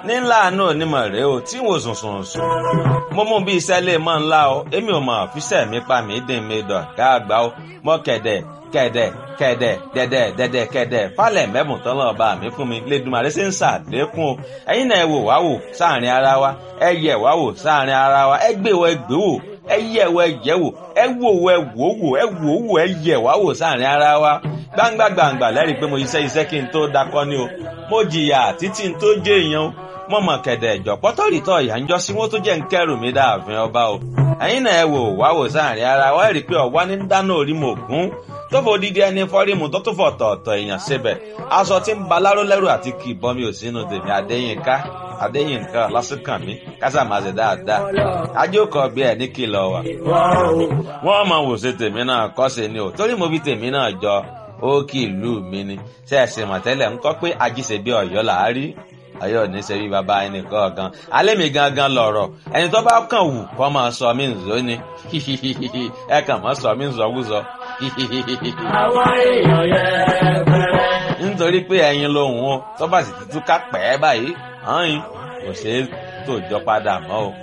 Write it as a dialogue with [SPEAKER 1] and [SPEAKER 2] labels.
[SPEAKER 1] ní ńlá àánú onímọ̀ rèé o tí wò sùn sùn sùn mo mú bí iṣẹ́ lè mọ́ ńlá o èmi ò mọ̀ fíṣẹ́ mi pa mí dín mi dọ̀ ká àgbà o mọ́ kẹ̀dẹ̀ kẹ̀dẹ̀ kẹ̀dẹ̀ dẹ̀dẹ̀ dẹ̀dẹ̀ kẹ̀dẹ̀ falẹ̀ mẹ́bùn tán lọ́ọ́ bá mi fún mi lẹ́dùnmarè ṣe ń ṣàlékún o ẹ̀yin náà ẹ wò wá wò sáàrin ara wa ẹ yẹ̀ wá wò sáàrin ara wa ẹ gbé wọ ẹ gbé wò ẹ yẹ̀ wọ ẹ yẹ̀ wò ẹ wò wọ ẹ wò wò ẹ wò wò ẹ yẹ̀ wá wò sáàrin ara wa gbangba gbangba lẹ́rìí pé mo iṣẹ́ iṣẹ́ kí n tó dakọ́ ni o mo jìyà títí n tó jẹ́ èèyàn o mo mọ̀ kẹ̀dẹ̀ ìjọ pọ́tọ́rìtọ̀ ìyá ń jọ sí wọn tó jẹ́ ń kẹ́rù mi dáàfin ọba o ẹ̀yin náà ẹ wò wá wò sáàrin ara wa ẹ rí i pé ọ̀wá ní dáná orí mo gún tó fò dídí ẹni fọ́rímù tó tún fọ̀ tọ̀ọ̀tọ̀ èèyàn síbẹ̀ aṣọ tí ń baláró lẹ́rù àti kì í bọ́ mi ò sínú tèmi Adéyínká Adéyínká lásìkàn mi kásà máa ṣe dáadáa ajókòó bí ẹ ní kìlọ̀ wà. wọ́n máa wò ṣe tèmi náà kọ́ ṣe ni o torí mo fi tèmi náà jọ ó kì í lù mí ni ṣe é ṣe mọ̀tẹ́lẹ̀ ń kọ́ pé ajíṣe bí ọ̀yọ́ là á rí ọ̀yọ́ ní ṣe bí baba ẹnì kọ̀ọ̀kan alẹ́ mi gangan lọ̀rọ̀ ẹni tó bá kàn wù kọ́ máa sọ mí nzó ni ẹ kàn máa sọ mí nzọ́wúzọ.
[SPEAKER 2] àwọn èèyàn yẹn bẹ̀rẹ̀.
[SPEAKER 1] nítorí pé ẹyin lòun o tó bá sì ti túká pẹ́ báyìí hàn yín kò ṣeé tòjọ́ padà mọ́ o.